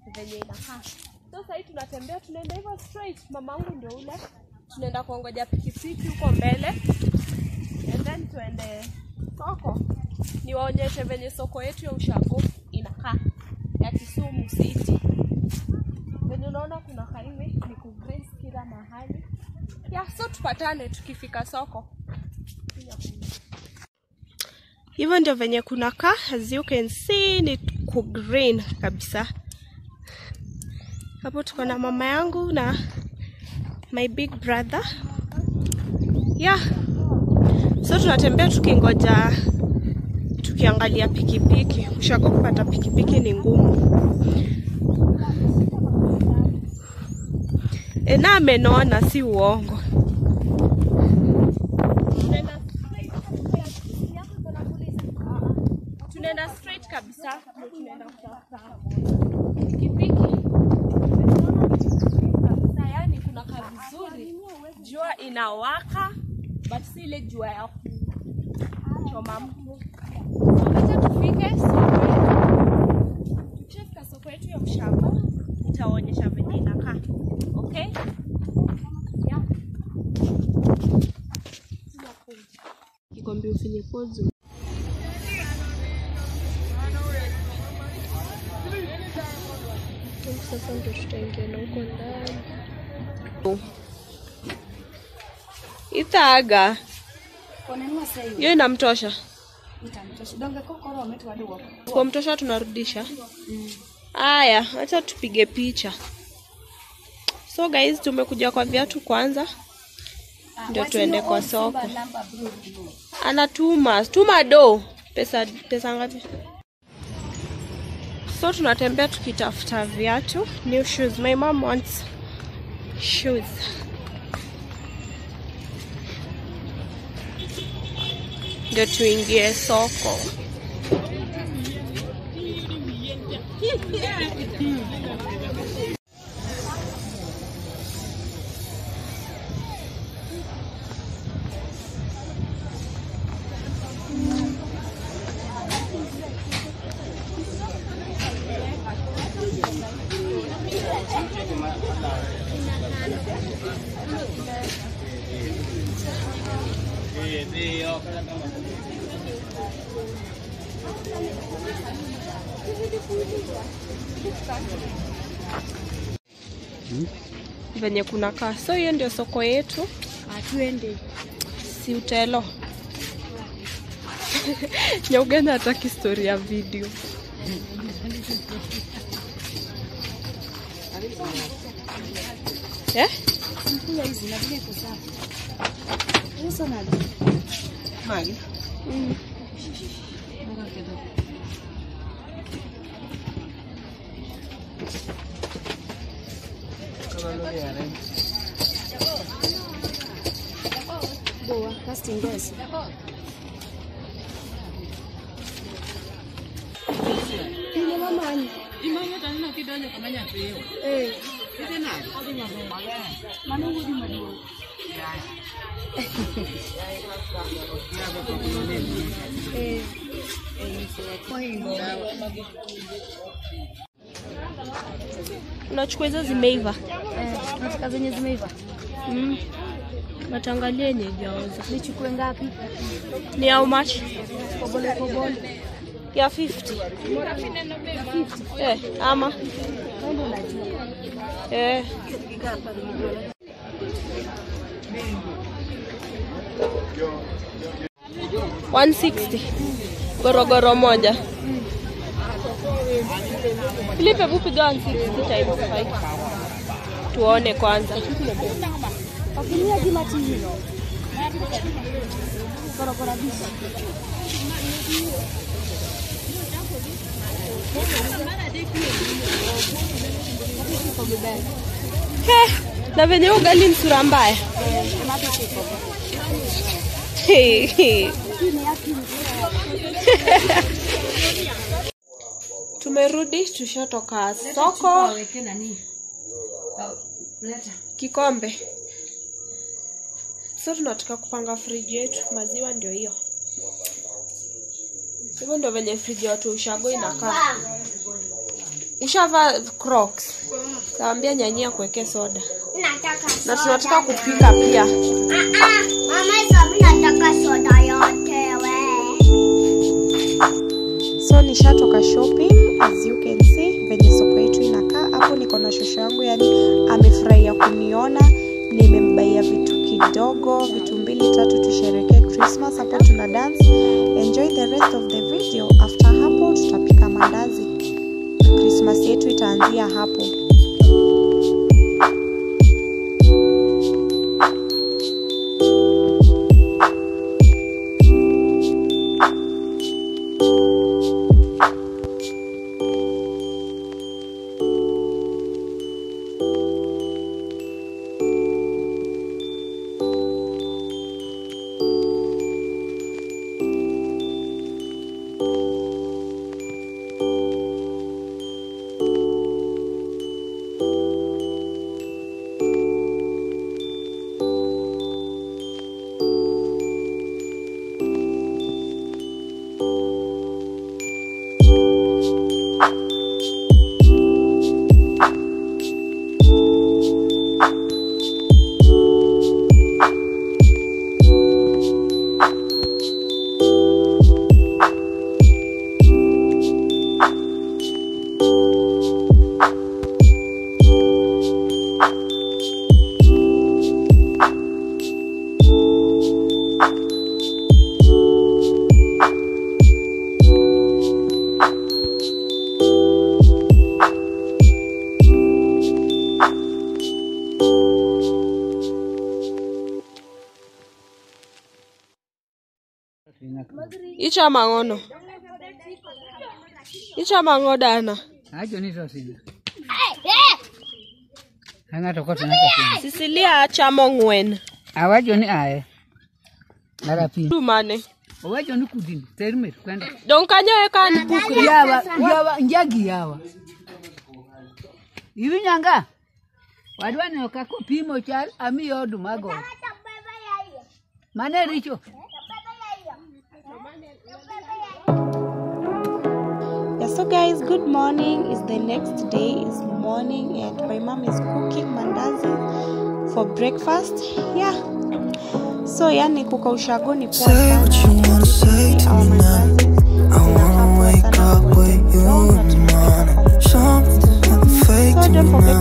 venye inakaa. So sahii tunatembea, tunaenda hivyo straight. Mamangu ndio ule, tunaenda kuongoja pikipiki huko mbele, and then tuende soko, niwaonyeshe venye soko yetu ya ushago inakaa ya Kisumu City. Venye unaona kuna hivi ni kugrace kila mahali ya, so tupatane tukifika soko. Hivyo ndio venye kunakaa, as you can see ni ku green kabisa. Hapo tuko na mama yangu na my big brother. Yeah. So tunatembea tukingoja tukiangalia pikipiki. Ushago kupata pikipiki ni ngumu. E, na amenona si uongo. Tunaenda straight kabisa. Tunaenda kutafuta pikipiki kabisa, yani kuna kaa vizuri, jua inawaka but si ile jua ya kuchoma mtu. Wacha tufike soko yetu, tukifika soko yetu ya Ushamba nitaonyesha venye inakaa. Okay? Yeah. Kikombe ufinye pozo. Sasa ndio tutaingia na huko ndani. Ithaga hiyo inamtosha, kwa mtosha tunarudisha. Haya, acha tupige picha. So guys, tumekuja kwa viatu kwanza, ndio tuende kwa soko. Anatuma tuma do pesa pesa ngapi? So tunatembea tukitafuta viatu, new shoes. My mom wants shoes. Ndio tuingie soko. venye kunakaa. So hiyo ndio soko yetu, Atuende. si utelo Nyaugana hataki story ya video. Eh? Mkula hizi na vile iko safi. Hizo na Mali. Mm. boa casting guys. Ile mama ni. Eh. Manungu di maduong'. Eh. Unachukua hizo zimeiva. Eh, nataka zenye zimeiva. Mm. Natangalia yenye haijaoza. Nichukue ngapi? Ni how much? Kobole kobole. Ya 50. Eh, ama Kando unajua. eh. One sixty gorogoro moja. Philip, hebu piga 160 times 5 tuone kwanza. Wakinia jima tihi. Korokora bisa. He, na venye ugali msura mbaya. He, he. Tumerudi, tushatoka soko. Waweke nani? Leta. kikombe. So tunataka kupanga friji yetu, maziwa ndio hiyo. Hivyo ndio venye friji ya watu wa ushago inakaa. Ushavaa Crocs. Taambia nyanyia kuwekea soda. Nataka Na soda. tunataka kupika pia. Ah, ah, Mama hizo mimi nataka soda yote we. So nishatoka shopping as you can see venye soko yetu inakaa. Hapo niko na shosho yangu, yani amefurahia kuniona, nimembaia vitu kidogo, vitu mbili tatu, tusherekee Christmas. Hapo tuna dance. Enjoy the rest of the video. After hapo tutapika mandazi. Christmas yetu itaanzia hapo. Icha mang'ono. Icha mang'o dana. Acho ni sosina. Ang'ato koto naka sina. Sisilia chamo ng'wen. Awacho ni ae. Lara piny. Du mane. Owacho ni kudini. Termer kwenda. Dong kanyo e kan pukri. Yawa, yawa, njagi yawa. Iwinyanga. Wadwa neno kako pimo chal ami oduma go. Mane richo. Yeah, so guys, good morning. It's the next day. It's morning, and my mom is cooking mandazi for breakfast. Yeah. So yani kuka ushago ni poa Say what you sana. wanna say to Our me now. mandazi I wanna zinakaa poa wake sana up kwa with you kidogo in the na morning. tunaweka Something pamoja. fake So to don't me forget